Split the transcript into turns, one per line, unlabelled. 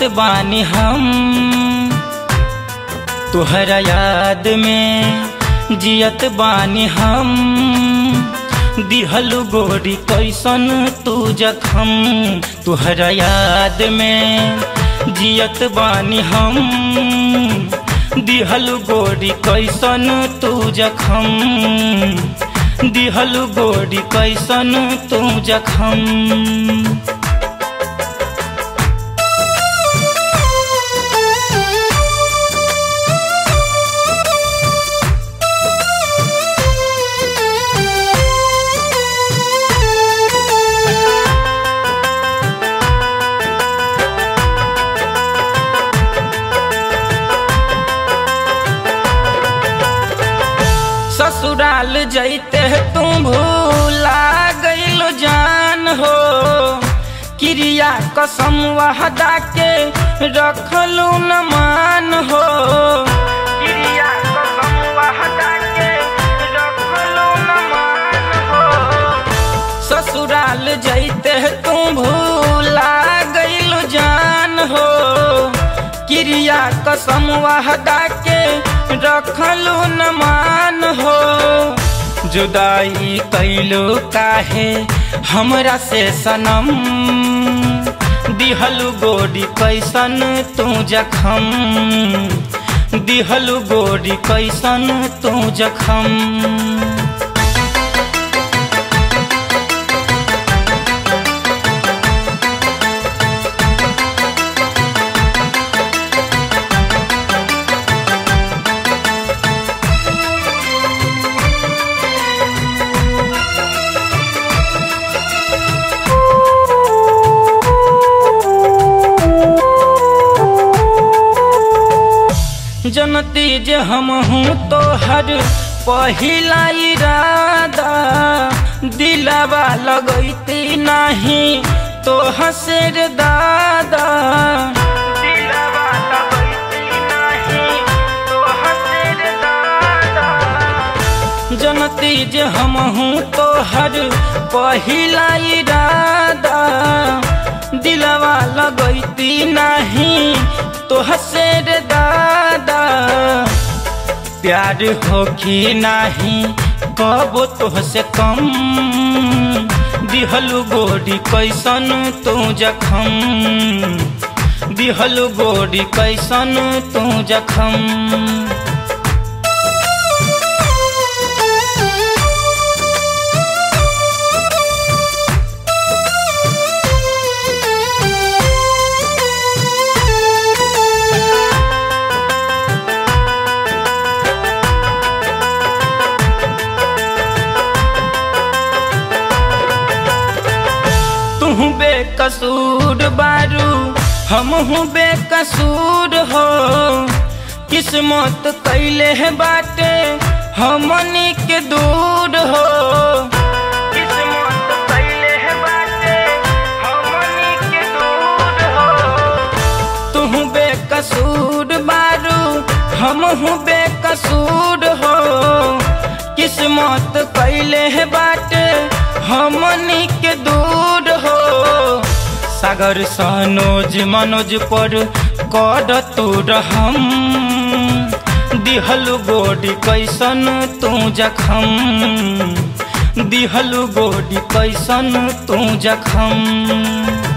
जियत बानी हम तुहरा याद में जियत बानी हम दिहलु गोरी कैसन तू जखम तुहरा याद में जियत बानी हम दिहलु गोरी कैसन तू जखम दिहलु गोरी कैसन तू जखम ससुराल जैते तू भूला गइल जान हो क्रिया कसम वहदा के रखलू न मान हो क्रिया कसम वहदा के रखलू न मान हो ससुराल जैते तू भूला गइल जान हो क्रिया कसम वहदा के रखलू न मान हो जुदाई कैलो काहे हमरा से सनम दिहलु गोरी कैसन तू जखम दिहलु गोरी कैसन तू जखम जनती जे हम हूँ तो हर पहिला इरादा दिलावा लगैती नहीं तो हसेर दादा दिलावा लगैती नहीं तो हसेर दादा जनती जे हम हूँ तो हर पहिला इरादा दिलावा लगैती नहीं तो हसेर दादा प्यार हो कि नहीं कबो तुहसे कम दिहलु गोरी कैसन तू जखम दिहलु गोरी कैसन तू जखम तू बेकसूर बारू हम हूँ बेकसूर हो किस्मत कैले है बाटे हमनी के दूर हो किस्मत कैले है बाटे हमनी के दूर हो तू बेकसूर बारू हम हूँ बेकसूर हो किस्मत कैले है बाटे हमनी के दूर हो सागर सनोज मनोज पर कर तू रहम दिहलु गोडी कैसन तू जखम दिहलु गोडी कैसन तू जखम